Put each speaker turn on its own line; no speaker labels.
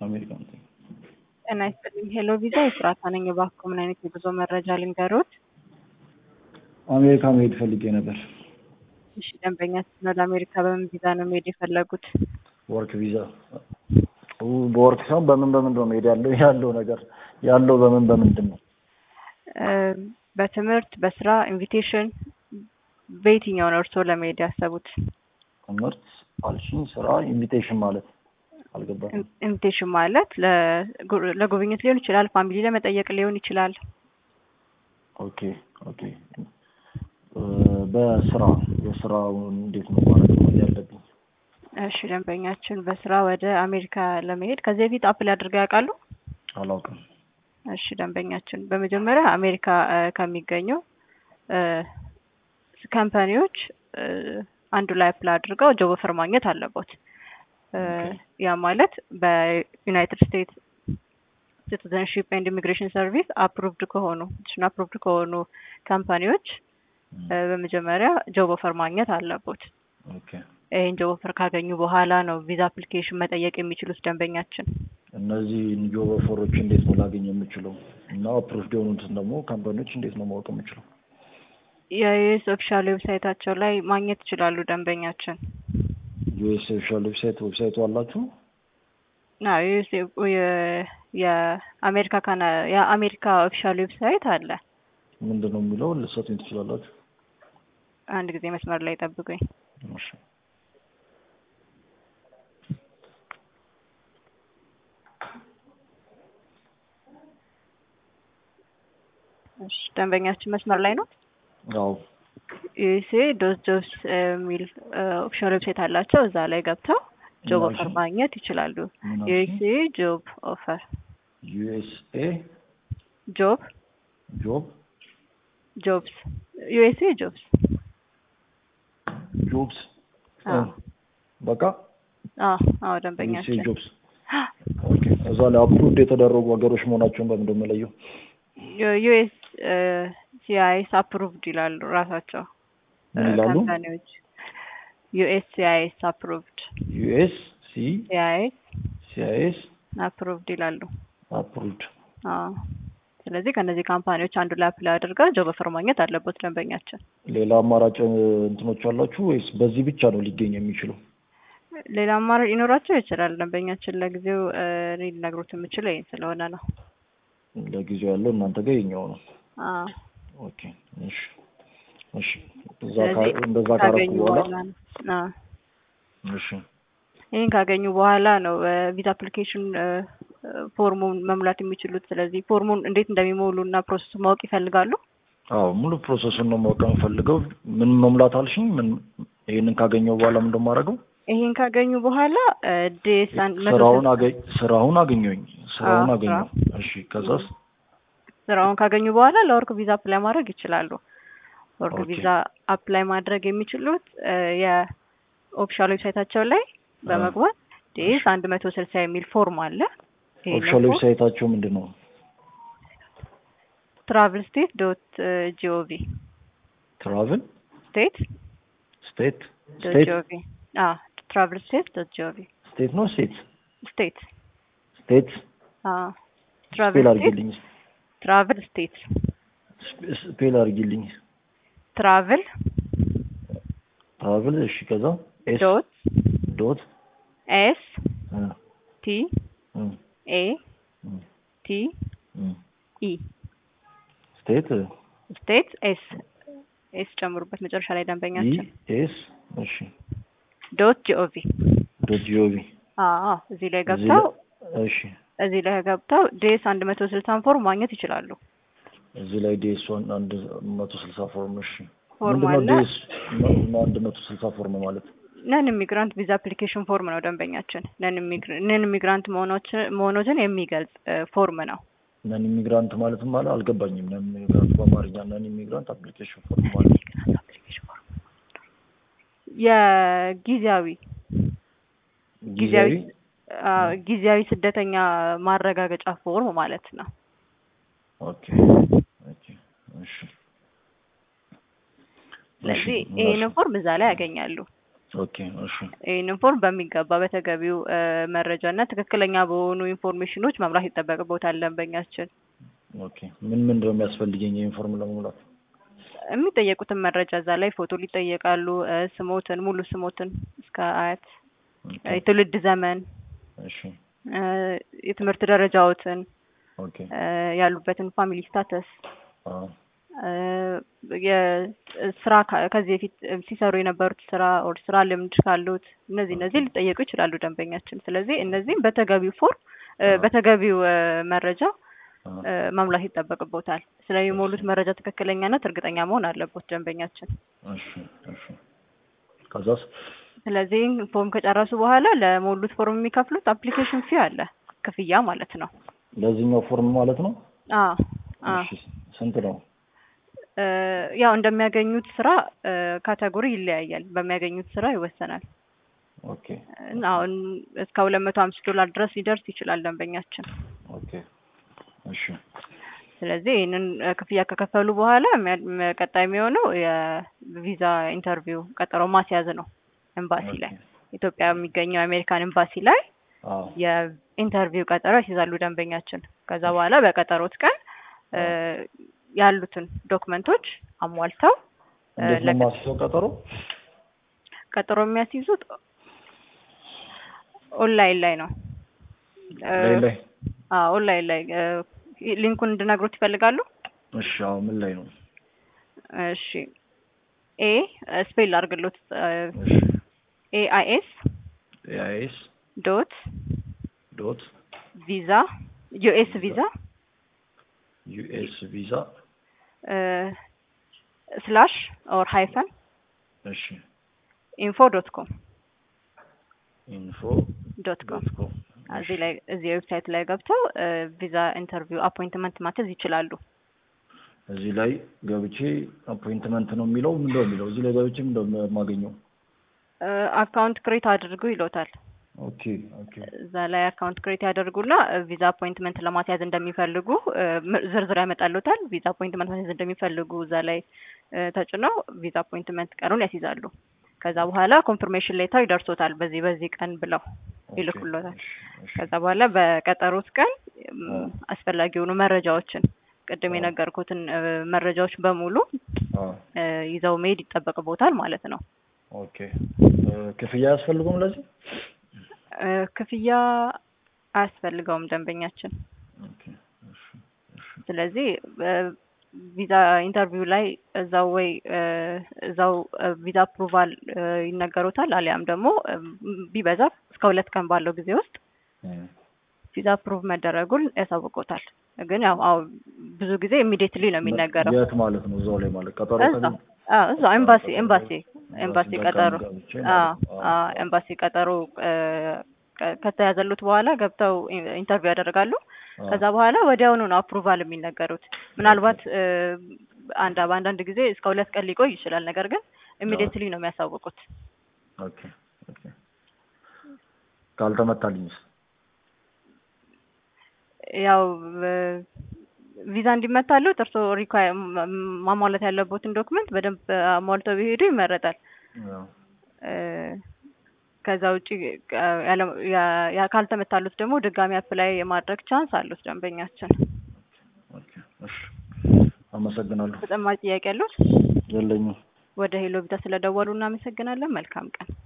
አሜሪካ ነው።
ጤና ይስጥልኝ። ሄሎ ቪዛ የስራታ ነኝ። እባክዎ ምን አይነት የጉዞ መረጃ ልንገሮት?
አሜሪካ መሄድ ፈልጌ ነበር።
እሺ ደንበኛ ነው። ለአሜሪካ በምን ቪዛ ነው መሄድ የፈለጉት?
ወርክ ቪዛ። በወርክ ሳይሆን በምን በምን ነው መሄድ ያለው ያለው ነገር ያለው በምን በምንድን ነው?
በትምህርት በስራ ኢንቪቴሽን፣ በየትኛው ነው እርስዎ ለመሄድ ያሰቡት?
ትምህርት አልሽኝ፣ ስራ፣ ኢንቪቴሽን ማለት አልገባኝም።
ኢንቪቴሽን ማለት ለጉብኝት ሊሆን ይችላል፣ ፋሚሊ ለመጠየቅ ሊሆን ይችላል።
ኦኬ ኦኬ። በስራ የስራው እንዴት ነው ማለት ነው ያለብኝ?
እሺ ደንበኛችን በስራ ወደ አሜሪካ ለመሄድ ከዚህ በፊት አፕላይ አድርገው ያውቃሉ?
አላውቅም።
እሺ ደንበኛችን በመጀመሪያ አሜሪካ ከሚገኙ ካምፓኒዎች አንዱ ላይ አፕላይ አድርገው ጆብ ኦፈር ማግኘት አለቦት። ያ ማለት በዩናይትድ ስቴትስ ሲቲዘንሺፕ ኤንድ ኢሚግሬሽን ሰርቪስ አፕሩቭድ ከሆኑ አፕሩቭድ ከሆኑ ካምፓኒዎች በመጀመሪያ ጆብ ኦፈር ማግኘት አለቦት። ይህን ጆብ ኦፈር ካገኙ በኋላ ነው ቪዛ አፕሊኬሽን መጠየቅ የሚችሉት ደንበኛችን።
እነዚህ ጆብ ኦፈሮች እንዴት ነው ላገኝ የምችለው? እና አፕሩቭድ የሆኑትን ደግሞ ካምፓኒዎች እንዴት ነው ማወቅ የምችለው?
የዩኤስ ኦፊሻል ዌብሳይታቸው ላይ ማግኘት ይችላሉ ደንበኛችን።
ዩኤስ ኦፊሻል ዌብሳይት ዌብሳይቱ አላችሁ?
ና ዩኤስ የአሜሪካ ካና የአሜሪካ ኦፊሻል ዌብሳይት አለ።
ምንድን ነው የሚለው ልትሰጡኝ ትችላላችሁ?
አንድ ጊዜ መስመር ላይ ጠብቁኝ።
እሺ
እሺ ደንበኛችን መስመር ላይ ነው።
አዎ
ዩኤስኤ ዶት ጆብስ የሚል ኦፊሻል ዌብሳይት አላቸው። እዛ ላይ ገብተው ጆብ ኦፈር ማግኘት ይችላሉ። ዩኤስኤ ጆብ ኦፈር
ዩኤስኤ
ጆብ
ጆብ
ጆብስ ዩኤስኤ ጆብስ
ጆብስ
አዎ
በቃ
አዎ አዎ
ዩኤስኤ
ደንበኛችን
ጆብስ ኦኬ። እዛ ላይ አፕሩቭድ የተደረጉ ሀገሮች መሆናቸውን በምንድን ነው የምለየው?
ዩኤስ ሲአይኤስ አፕሩቭድ ይላሉ ራሳቸው
ምን ይላሉ?
ካምፓኒዎች ዩኤስ ሲአይኤስ አፕሩቭድ
ዩኤስ ሲ
ሲአይኤስ
ሲአይኤስ
አፕሩቭድ ይላሉ።
አፕሩቭድ
አዎ ስለዚህ ከእነዚህ ካምፓኒዎች አንዱ ላይ አፕላይ አድርገው ጆብ ኦፈር ማግኘት አለበት ደንበኛችን።
ሌላ አማራጭ እንትኖች አላችሁ ወይስ በዚህ ብቻ ነው ሊገኝ የሚችለው?
ሌላ አማራጭ ሊኖራቸው ይችላል። ደንበኛችን ለጊዜው እኔ ልነግሮት የምችለው ይህን ስለሆነ ነው።
ለጊዜው ያለው እናንተ ጋር የኛው ነው።
አዎ
ኦኬ እሺ እሺ። እዛ
ስለዚህ
ካ- እንደዛ ካረኩ
ካገኙ
በኋላ
በኋላ ነው። አዎ
እሺ
ይህን ካገኙ በኋላ ነው ቪዛ አፕሊኬሽን ፎርሙን መሙላት የሚችሉት። ስለዚህ ፎርሙን እንዴት እንደሚሞሉ እና ፕሮሰሱ ማወቅ ይፈልጋሉ።
አዎ ሙሉ ፕሮሰሱን ነው ማወቅ የምፈልገው። ምን መሙላት አልሽኝ? ምን ይሄንን ካገኘው በኋላ ምን እንደማደርገው?
ይህን ካገኙ በኋላ ዴስ አንድ መቶ
ስራውን
ስልሳ
አገኝ ስራውን አገኘሁኝ ስራውን
አዎ፣
አገኘሁ። እሺ ከዛስ?
ስራውን ካገኙ በኋላ ለወርክ ቪዛ አፕላይ ማድረግ ይችላሉ። ወርክ
ኦኬ።
ቪዛ አፕላይ ማድረግ የሚችሉት የኦፊሻል ዌብሳይታቸው ላይ በመግባት ዴስ አንድ መቶ ስልሳ የሚል ፎርም አለ። ይሄንን
ኦፊሻል
ፎርም
ዌብሳይታቸው ምንድን ነው?
ትራቭል ስቴት ዶት ጂኦቪ
ትራቭል
ስቴት
ስቴት
ዶት
ስቴት
ጂኦቪ አዎ ትራቭል ስቴት ዶት ጂኦቪ
ስቴት ነው ስቴት
ስቴት
ስቴት
አዎ
ስፔል
ትራቭል ስቴት
አድርጊልኝ
ትራቭል ስቴት
ስፔ- ስፔል አድርጊልኝ
ትራቭል
ትራቭል እሺ ከዛ ኤስ
ዶት
ዶት
ኤስ
እ
ቲ
እ
ኤ
እ
ቲ
እ
ኢ
ስቴት
ስቴት ኤስ ኤስ ጨምሩበት መጨረሻ ላይ
ኢ
ደንበኛችን
ኤስ እሺ
ዶት ጂኦቪ
ዶት ጂኦቪ
አዎ እዚህ ላይ
እዚህ
ገብተው
ላይ እሺ
እዚህ ላይ ገብተው ዴስ አንድ መቶ ስልሳን ፎርም ማግኘት ይችላሉ።
እዚህ ላይ ዲኤስ ዋን አንድ መቶ ስልሳ ፎርም እሺ
ፎርም
ምንድነው
አለ።
ዲኤስ አንድ መቶ ስልሳ ፎርም ማለት?
ነን ኢሚግራንት ቪዛ አፕሊኬሽን ፎርም ነው ደንበኛችን። ነን ኢሚግራንት መሆኖትን የሚገልጽ ፎርም ነው።
ነን ኢሚግራንት ማለት ማለት አልገባኝም። ነን ኢሚግራንት በአማርኛ ነን ኢሚግራንት አፕሊኬሽን ፎርም ማለት
የጊዜያዊ
ጊዜያዊ
አዎ፣ ጊዜያዊ ስደተኛ ማረጋገጫ ፎርም ማለት ነው።
ኦኬ ኦኬ እሺ
ስለዚህ
እሺ፣
ይሄንን ፎርም እዛ ላይ ያገኛሉ።
ኦኬ እሺ
ይህንን ፎርም በሚገባ በተገቢው እ፣ መረጃ እና ትክክለኛ በሆኑ ኢንፎርሜሽኖች መምራት ይጠበቅቦታል ደንበኛችን።
ኦኬ ምን ምን ነው የሚያስፈልገኝ ይሄን ፎርም ለመሙላት?
የሚጠየቁትን መረጃ እዛ ላይ ፎቶ ሊጠየቃሉ፣ እ፣ ስሞትን፣ ሙሉ ስሞትን እስከ አያት፣
ኦኬ
እ፣ የትውልድ ዘመን፣
እሺ
እ፣ የትምህርት ደረጃዎትን፣
ኦኬ
እ፣ ያሉበትን ፋሚሊ ስታተስ
አዎ
የስራ ከ- ከዚህ በፊት ሲሰሩ የነበሩት ስራ ኦር ስራ ልምድ ካሉት እነዚህ እነዚህ ሊጠየቁ ይችላሉ ደንበኛችን። ስለዚህ እነዚህም በተገቢው ፎርም እ፣
አዎ።
በተገቢው እ፣ መረጃ
አዎ
እ፣ መሙላት ይጠበቅቦታል። ስለሚሞሉት መረጃ ትክክለኛነት እርግጠኛ መሆን አለቦት ደንበኛችን።
እሺ እሺ ከዛስ?
ስለዚህ ፎርም ከጨረሱ በኋላ ለሞሉት ፎርም የሚከፍሉት አፕሊኬሽን ፊ አለ፣ ክፍያ ማለት ነው።
ለዚህኛው ፎርም ማለት ነው?
አዎ አዎ
እሺ ስንት ነው?
እ፣ ያው እንደሚያገኙት ስራ እ፣ ካቴጎሪ ይለያያል። በሚያገኙት ስራ ይወሰናል።
ኦኬ
እና አሁን እስከ ሁለት መቶ አምስት ዶላር ድረስ ሊደርስ ይችላል ደንበኛችን።
ኦኬ እሺ
ስለዚህ ይህንን እ፣ ክፍያ ከከፈሉ በኋላ የሚያ- ም- ቀጣይ የሚሆነው የቪዛ ኢንተርቪው ቀጠሮ ማስያዝ ነው። ኤምባሲ ላይ ኢትዮጵያ የሚገኘው የአሜሪካን ኤምባሲ ላይ
አዎ
የኢንተርቪው ቀጠሮ ያስይዛሉ ደንበኛችን። ከዛ በኋላ በቀጠሮት ቀን እ፣ ያሉትን ዶክመንቶች አሟልተው እ፣
እንዴት ነው
ለቀ-
የማስይዘው ቀጠሮ?
ቀጠሮ የሚያስይዙት ኦንላይን ላይ ነው። እ፣
ላይ ላይ
አዎ ኦንላይን ላይ እ፣ ሊንኩን እንድነግሮት ይፈልጋሉ?
እሺ አዎ ምን ላይ ነው?
እሺ ኤ ስፔል አድርግሎት
እሺ
ኤ አይ ኤስ
ኤአይኤስ
ዶት
ዶት
ቪዛ ዩኤስ ቪዛ
ዩኤስ ቪዛ
ስላሽ ኦር ሃይፈን
እሺ
ኢንፎ ዶት ኮም
ኢንፎ
ዶት ኮም
ዶት ኮም
እዚህ ላይ እዚህ ዌብሳይት ላይ ገብተው ቪዛ ኢንተርቪው አፖይንትመንት ማተዝ ይችላሉ።
እዚህ ላይ ገብቼ አፖይንትመንት ነው የሚለው ምንድን ነው የሚለው? እዚህ ላይ ገብቼ ምንድን ነው የማገኘው?
አካውንት ክሬት አድርጉ ይሎታል።
ኦኬ ኦኬ
እዛ ላይ አካውንት ክሬት ያደርጉና ቪዛ አፖይንትመንት ለማስያዝ እንደሚፈልጉ እ፣ ም- ዝርዝር ያመጣሉታል። ቪዛ አፖይንትመንት ማስያዝ እንደሚፈልጉ እዛ ላይ እ፣ ተጭነው ቪዛ አፖይንትመንት ቀኑን ያስይዛሉ። ከዛ በኋላ ኮንፊርሜሽን ሌተር ይደርሶታል። በዚህ በዚህ ቀን ብለው ይልኩሎታል።
እሺ እሺ
ከዛ በኋላ በቀጠሮት ቀን እም፣
አዎ።
አስፈላጊ የሆኑ መረጃዎችን ቅድም
አዎ።
የነገርኩትን እ፣ መረጃዎች በሙሉ
አዎ
እ፣ ይዘው መሄድ ይጠበቅቦታል ማለት ነው።
ኦኬ እ፣ ክፍያ አያስፈልገውም ለዚህ?
እ፣ ክፍያ አያስፈልገውም ደንበኛችን።
ኦኬ እሺ እሺ
ስለዚህ እ፣ ቪዛ ኢንተርቪው ላይ እዛው ወይ እ፣ እዛው እ፣ ቪዛ አፕሩቫል እ፣ ይነገሩታል። አሊያም ደግሞ እ፣ ቢበዛ እስከ ሁለት ቀን ባለው ጊዜ ውስጥ
እም፣
ቪዛ አፕሩቭ መደረጉን ያሳውቁታል። ግን ያው አዎ ብዙ ጊዜ ኢሚዲየትሊ ነው የሚነገረው።
የት ማለት ነው? እዛው ላይ ማለት ቀጠሮ
እዛው አዎ እዛው ኤምባሲ ኤምባሲ ኤምባሲ
ጋር
ቀጠሮ
ገብቼ
አዎ
ማለት ነው።
አዎ ኤምባሲ ቀጠሮ እ፣ ከ- ከተያዘሉት በኋላ ገብተው ኢ- ኢንተርቪው ያደርጋሉ።
አዎ።
ከዛ በኋላ ወዲያውኑ ነው አፕሩቫል የሚነገሩት። ምናልባት እ፣ አንድ በአንዳንድ ጊዜ እስከ ሁለት ቀን ሊቆይ ይችላል። ነገር ግን ኢሚዲየትሊ ነው የሚያሳውቁት።
ኦኬ ኦኬ ካልተመታልኝስ?
ያው እ፣ ቪዛ እንዲመታሉት እርስዎ ሪኳየር ማሟላት ያለቦትን ዶክመንት በደንብ አሟልተው ቢሄዱ ይመረጣል።
ያው
እ፣ ከዛ ውጪ እ፣ ያለ- ያ- ያ ካልተመታሉት ደግሞ ድጋሚ አፕላይ የማድረግ ቻንስ አሉት ደንበኛችን።
ኦኬ እሺ አመሰግናለሁ።
ተጨማሪ ጥያቄ ያሉት?
የለኝም።
ወደ ሄሎ ቪዛ ስለደወሉ እናመሰግናለን። መልካም ቀን።